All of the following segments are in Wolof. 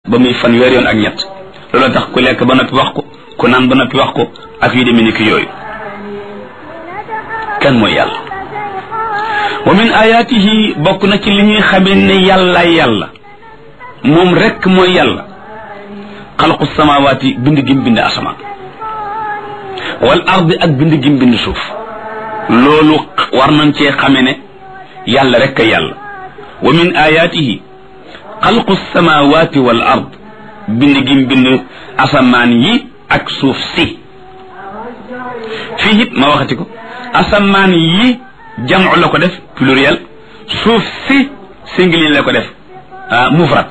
ba muy fanweer yoon ak ñett loolu tax ku lekk ba noppi wax ko ku naan ba noppi wax ko ak yu demee ni ki yooyu kan mooy yàlla wa min ayaatihi bokk na ci li ñuy xamee ne yàlla yàlla moom rekk mooy yàlla xalqu samawaati bind gim bind asamaan wal ardi ak bind gim bind suuf loolu war nañ cee xame ne yàlla rekk a yàlla wa min ayaatihi xalqu samawaati wal ard bind gim bind asamaan yi ak suuf si fii it ma waxati ko asamaan yi jamu la ko def pluriel suuf si singulier la ko def mufrad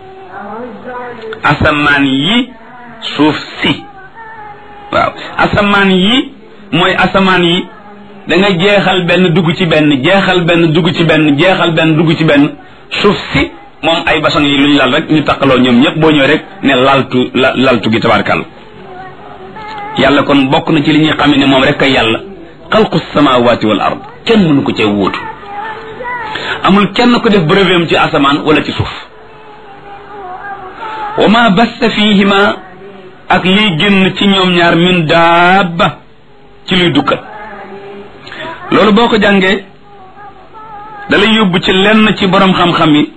asamaan yi suuf si waaw asamaan yi mooy asamaan yi da nga jeexal benn dugg ci benn jeexal benn dugg ci benn jeexal benn dugg ci benn suuf si moom ay basang yi lu ñu lal rek ñu taqaloo ñoom ñëpp boo ñëw rek ne laltu la laltu gi tabarkal yàlla kon bokk na ci li ñuy xamee ne moom rek a yàlla xalqu samawati wal ard kenn mënu ko cee wóotu amul kenn ko def brevet ci asamaan wala ci suuf wa ma basta fihima ak liy génn ci ñoom ñaar min daaba ci luy dukkat loolu boo ko jàngee dalay yóbbu ci lenn ci borom xam-xam yi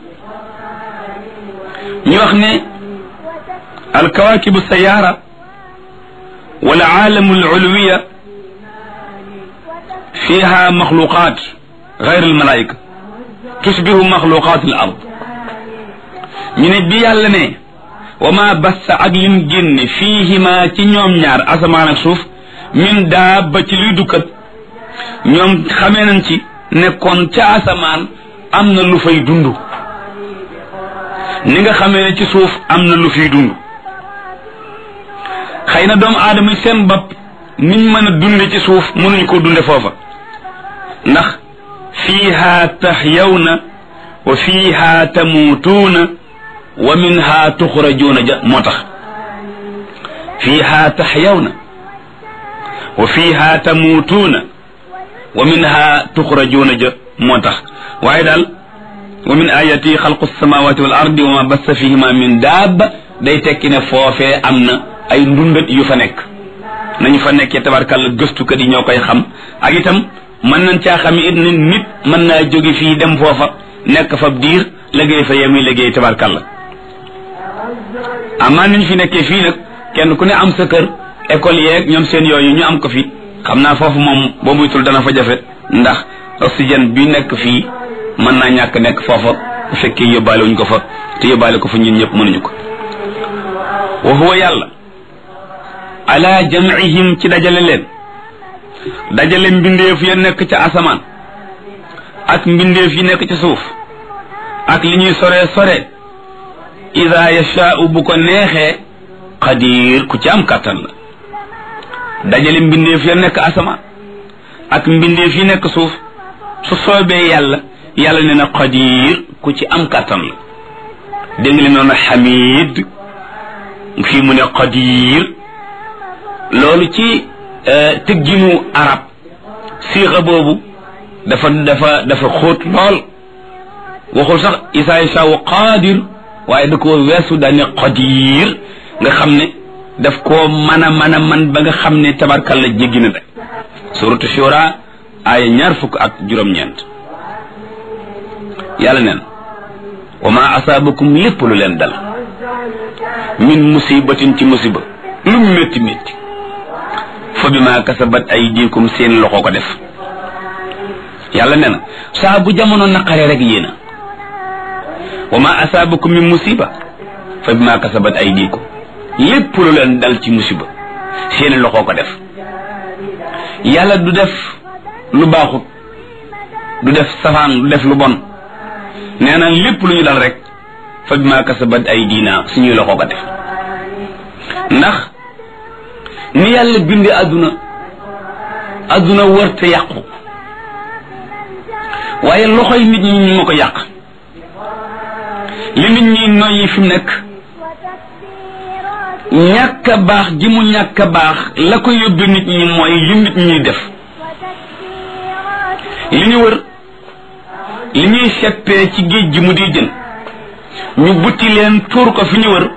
ñu wax ne alkawaakibu sayaara wal aalamu al ulwiya fiha maxluqaat gayr al malaayika tusbihu maxluqaat al ard ñu ne bi yàlla ne wa ma bassa ak lim génne fiihima ci ñoom ñaar asamaan ak suuf min daaba ci luy dukkat ñoom xamee nañ ci nekkoon ca asamaan am na lu fay dund ni nga xamee ne ci suuf am na lu fiy dund xëy na doomu aadama yi seen bopp niñ mën a dunde ci suuf mënuñ ko dunde foofa ndax fiiha tahyawna wa fiiha tamuutuuna wa minha tuxrajuuna ja moo tax fiiha tahyawna wa fiiha tamuutuuna wa minha tuxrajuuna ja moo tax waaye daal wa min ayati xalqu samawati wal ardi wa ma bassa fihima min daaba day tekki ne foofee am na ay ndundat yu fa nekk nañu fa nekkee tabarkàlla gëstukat yi ñoo koy xam ak itam mën nañ caa xam it ne nit mën naa jóge fii dem foofa nekk fa diir liggéey fa yemuy liggéey tabarkàlla amaa niñ fi nekkee fii nag kenn ku ne am sa kër école yeeg ñoom seen yooyu ñu am ko fi xam naa foofu moom boo muytul dana fa jafe ndax oxygène bi nekk fii mën naa ñàkk nekk foofa bu fekkee yóbbaale wuñ ko fa te yóbbaale ko fa ñun ñëpp mënuñu ko wa huwa yàlla ala jamcihim ci dajale leen dajale mbindeef ya nekk ca asamaan ak mbindeef yi nekk ca suuf ak li ñuy sore sore ida yashaau bu ko neexee qadir ku ci am kàttan la dajale mbindeef ya nekk asamaan ak mbindeef yi nekk suuf su soobee yàlla yàlla ne na qadir ku ci am kàttan la dégg nga li noonu xamid fii mu ne qadir loolu ci tëgginu arab siixa boobu dafa dafa dafa xóot lool waxul sax isaa yasaawu qaadir waaye da koo weesu daane qadir nga xam ne daf koo mën a mën a man ba nga xam ne tabarkalla jéggi na rek suratu shura aaya ñaar fukk ak juróom-ñeent yàlla neen wa ma asaabakum lépp lu leen dal min musibatin ci musiba lu métti métti fa bi ma kasabat aydikum seen loxo ko def yàlla nee na saa bu jamono naqare rek yéena wa ma asaabakum min musiba fa bi ma kasabat aydikum lépp lu leen dal ci musiba seen loxo ko def yàlla du def lu baaxut du def safaan du def lu bon nee na lépp lu ñu dal rek fa bi ma kasabat aydina suñuy loxo ko def ndax ni yàlla bindee àdduna àdduna wërte yàqu waaye loxoy nit ñi ñu ma ko yàq li nit ñi noyyi fi mu nekk ñàkk a baax gi mu ñàkk a baax la ko yóbbe nit ñi mooy li nit ñi def li ñu wër li ñuy seppee ci géej gi mu di jën ñu butti leen tuur ko fi ñu wër